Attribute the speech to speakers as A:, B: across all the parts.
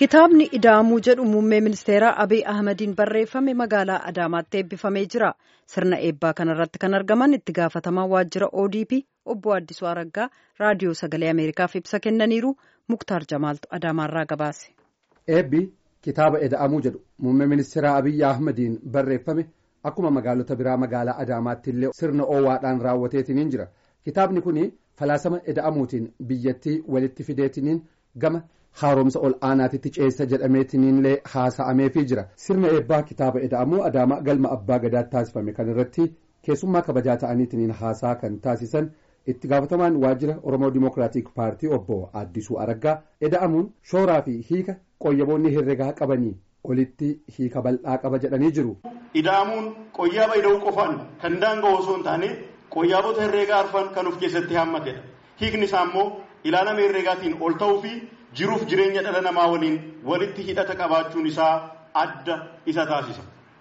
A: Kitaabni Idaamuu jedhu muummee ministeeraa Abiy Ahmadiin barreeffame magaalaa Adaamaatti eebbifamee jira. Sirna eebbaa kanarratti kan argaman itti gaafatamaa waajjira ODP obbo Addisuu Araggaa raadiyoo sagalee Ameerikaaf ibsa kennaniiru Muktaar Jamaaltu Adaamaarraa gabaase.
B: Eebbi kitaaba Ida'amuu jedhu muummee ministeeraa Abiy Ahmadiin barreeffame akkuma magaalota biraa magaalaa Adaamaatti illee sirna oowwaadhaan raawwateetiniin jira. Kitaabni kun falaasama Ida'amuutiin biyyattii walitti fideetiniin gama. haaromsa ol aanaatitti ceessa jedhameetiniinillee haasa'ameefii jira sirna eebbaa kitaaba ida'amuu adaamaa galma abbaa gadaatti taasifame kan irratti keessummaa kabajaa ta'aniitiniin haasaa kan taasisan itti gaafatamaan waajjira oromoo dimookiraatik paartii obbo addisuu araggaa ida'amuun shooraa fi hiika qoyyaboonni herregaa qabanii olitti hiika bal'aa qaba jedhanii jiru.
C: ida'amuun qoyyaaba ida'uu qofaan kan daanga'u osoo hin taane qoyyaabota herreegaa arfan kan of keessatti hammatedha hiikni isaa immoo ilaalama herreegaatiin ol ta'uu fi jiruuf jireenya dhala namaa waliin walitti hidhata qabaachuun isaa adda isa taasisa.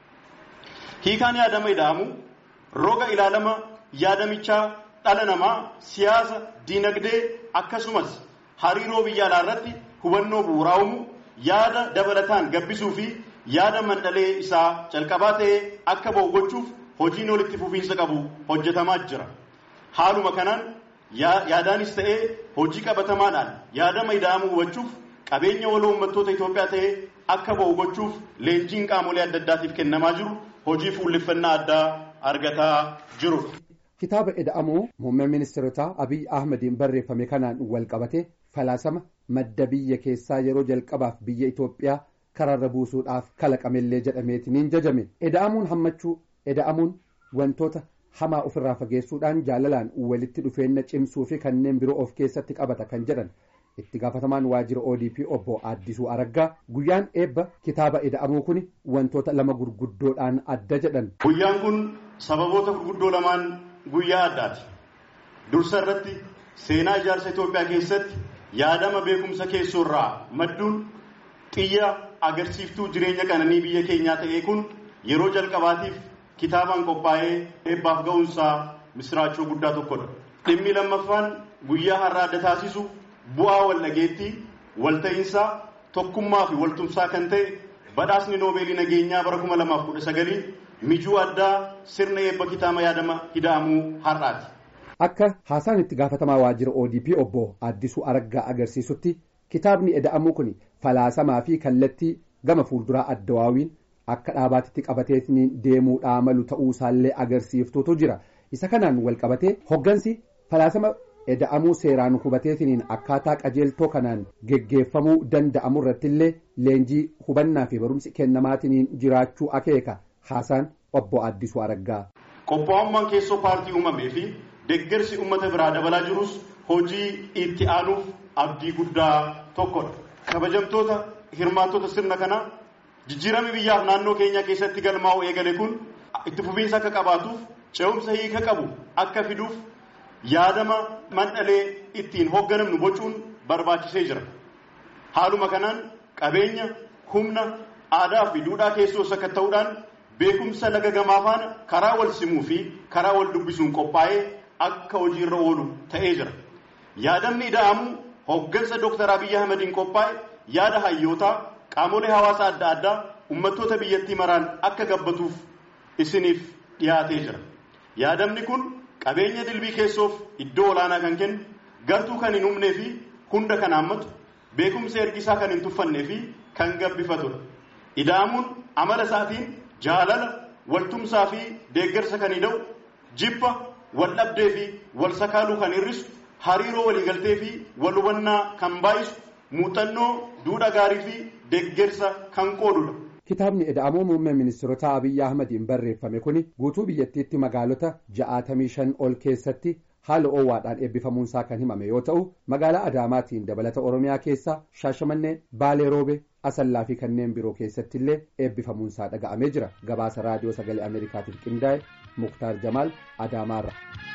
C: Hiikaan yaadama ida'amu roga ilaalama yaadamichaa dhala namaa siyaasa, diinagdee akkasumas hariiroo biyya alaa irratti hubannoo bu'uuraa uumu yaada dabalataan gabbisuu fi yaada mandhalee isaa calqabaa ta'ee akka ba'u gochuuf hojiin walitti fufiinsa qabu hojjetamaa jira. Haaluma kanaan yaadaanis ta'ee hojii qabatamaadhaan yaadama ida'amuu hubachuuf qabeenya waloo uummattoota Itoophiyaa ta'ee akka ba'u gochuuf leenjiin qaamolee adda addaatiif kennamaa jiru hojii fuulleffannaa addaa argataa jiru.
B: Kitaaba ida'amuu muummee ministeerotaa Abiy Ahmadiin barreeffame kanaan wal qabate falaasama madda biyya keessaa yeroo jalqabaaf biyya Itoophiyaa karaarra buusuudhaaf kalaqamellee jedhameetiniin jajame. Ida'amuun hammachuu ida'amuun wantoota. hamaa ofirraa fageessuudhaan jaalalaan walitti dhufeenya cimsuu fi kanneen biroo of keessatti qabata kan jedhan itti gaafatamaan waajjira odp obbo addisuu araggaa guyyaan eebba kitaaba ida'amuu kun wantoota lama gurguddoodhaan adda jedhan.
C: guyyaan kun sababoota gurguddoo lamaan guyyaa addaati dursa irratti seenaa ijaarsa itoophiyaa keessatti yaadama beekumsa keessoorraa madduun xiyya agarsiiftuu jireenya qananii biyya keenyaa ta'ee kun yeroo jalqabaatiif. kitaabaan qophaa'ee eebbaaf ga'uunsaa misiraachoo guddaa tokkodha. dhimmi lammaffaan guyyaa har'a adda taasisu bu'aa wal dhageettii walta'iinsaa tokkummaa fi waltumsaa kan ta'e badhaasni noobeelii nageenyaa bara kuma lamaaf kudha sagalii mijuu addaa sirna eebba kitaaba yaadama ida'amuu har'aati.
B: Akka haasaan itti gaafatamaa waajjira ODP obbo Addisuu Araggaa agarsiisutti kitaabni ida'amuu kun falaasamaa fi kallattii gama fuulduraa addawaawiin akka dhaabaatitti qabateetiin deemuudhaa malu ta'uusaallee agarsiiftuutu jira isa kanaan wal qabatee hoggansi falaasama ida'amuu seeraan hubateetiin akkaataa qajeeltoo kanaan geggeeffamuu danda'amu irrattillee leenjii hubannaa fi barumsi kennamaatiin jiraachuu akeeka haasaan obbo Addisuu Araggaa.
C: Qophaa'ummaan keessoo paartii uumamee fi deeggarsi uummata biraa dabalaa jirus hojii itti aanuuf abdii guddaa tokkodha. Kabajamtoota hirmaattota sirna kanaa. jijjiirama biyyaaf naannoo keenya keessatti galmaa'u eegale kun itti fufiinsa akka qabaatuuf ce'umsa hiika qabu akka fiduuf yaadama mandhalee ittiin hoogganamnu bocuun barbaachisee jira. Haaluma kanaan qabeenya humna aadaa fi duudhaa keessoos akka ta'uudhaan beekumsa laga gamaa faana karaa wal simuu fi karaa wal dubbisuun qophaa'ee akka hojiirra oolu ta'ee jira. Yaadamni ida'amuu hooggansa Dooktar Abiyyi Ahmadiin qophaa'e yaada hayyootaa qaamolee hawaasaa adda addaa uummattoota biyyattii maraan akka gabbatuuf isiniif dhiyaatee jira. Yaadamni kun qabeenya dilbii keessoof iddoo olaanaa kan kennu gartuu kan hin humnee fi hunda kan haammatu beekumsa ergisaa kan hin tuffannee fi kan gabbifatudha. Ida'amuun amala isaatiin jaalala waltumsaa fi deeggarsa kan hidha'u jibba wal dhabdee fi wal sakaaluu kan hir'isu hariiroo waliigaltee fi wal hubannaa kan baay'isu muuxannoo duudha gaarii fi deeggarsa kan qoodudha.
B: Kitaabni ida'amuu muummee ministeerota Abiyyi Ahmadiin barreeffame kun guutuu biyyattiitti magaalota ja'aatamii shan ol keessatti haala oowwaadhaan eebbifamuunsaa kan himame yoo ta'u magaalaa Adaamaatiin dabalata Oromiyaa keessaa Shaashamannee Baalee Roobee Asallaa fi kanneen biroo keessatti illee eebbifamuunsaa dhaga'amee jira. Gabaasa raadiyoo sagalee Ameerikaatiif qindaa'e Muktaar Jamaal Adaamaarra.